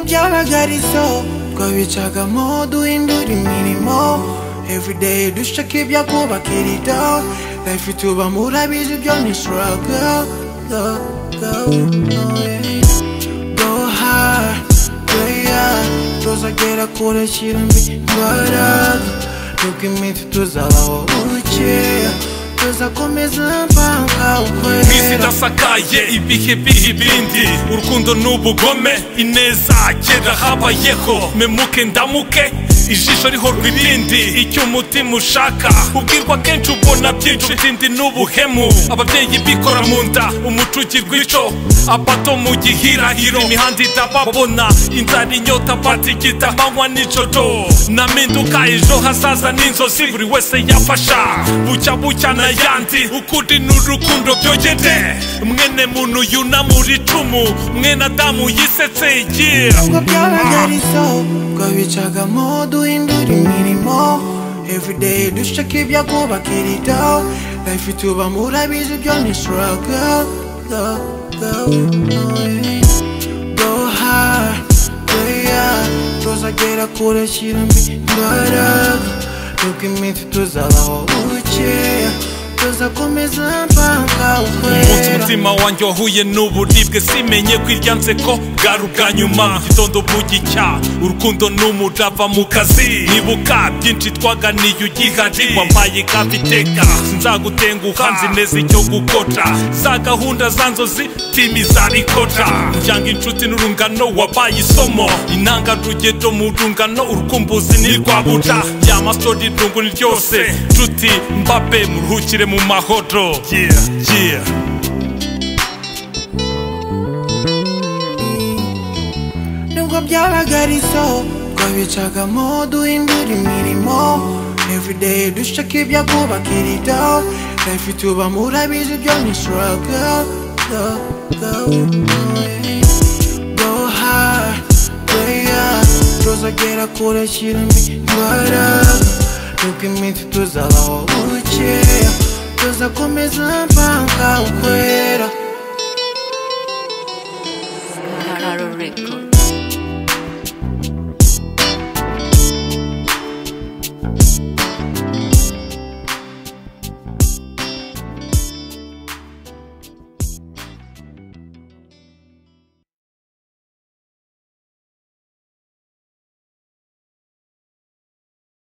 byabaga ari so twabicagamo duhindura imirimo everyday dushaka ibyo kubaka irido life tuba murabizi ibyo ni struggle go, go, yeah. go hard go yeah tuzagera kure shyira mbi imbaraga nubwo iminsi tuzabaho bukeya tuzakomeza mpaka mu isi ukwera idasakaye ibihe biha ibindi urukundo ni ubugome ineza kera habayeho memuke ndamuke ijisho riho rw'irindi icyo umutima ushaka ubwirwa kenshi ubona byinshi utindi n'ubuhemu ababyeyi bikora mu nda umuco ugirwa ico abato mu gihirahiro imihanda itababona inzara inyota batigita amanywa nijoro naminduka ejo hazaza n'inzozi buri wese yafasha bucya bucya n'ayandi ukuri ni urukundo byogede mwene muntu yunamura icumu mwene adamu yisetse yeah. ngo byabagarisa twabicagamo duhindura imirimo everyday dushaka ibyo kubaka irido life tuba murabizi ibyo ni struggle go, go, yeah. go hard go yeah tuzagera kure shyiramo imbaraga nubwo iminsi tuzabaho bukeya tuzakomeza mpaka umunsi ukwera mutima wanjye wahuye n'uburibwe simenye ko iryanze ko bwari ubwa nyuma igitondo bugicya urukundo n'umurava mu kazi nibuka byinshi twaganiye ugihari wampaye ikawa iteka nzagutenguha nzi neza icyo gukora za gahunda za nzozi timi za rikora njyanga inshuti n'urungano wabaye isomo intangarugero mu rungano urukumbuzi ntirwabuca yamasori irungu ni ryose nshuti mbabe muruhukire mu mahoro yeah, yeah. nubwo byabaga ari so twabicagamo duhindura imirimo everyday dushaka ibyo kubaka irido life tuba murabizi ibyo ni struggle go, go, yeah. go hard go yeah tuzagera kure shyiramo imbaraga nubwo iminsi tuzabaho bukeya tuzakomeza mpaka ukwera Maharo Records.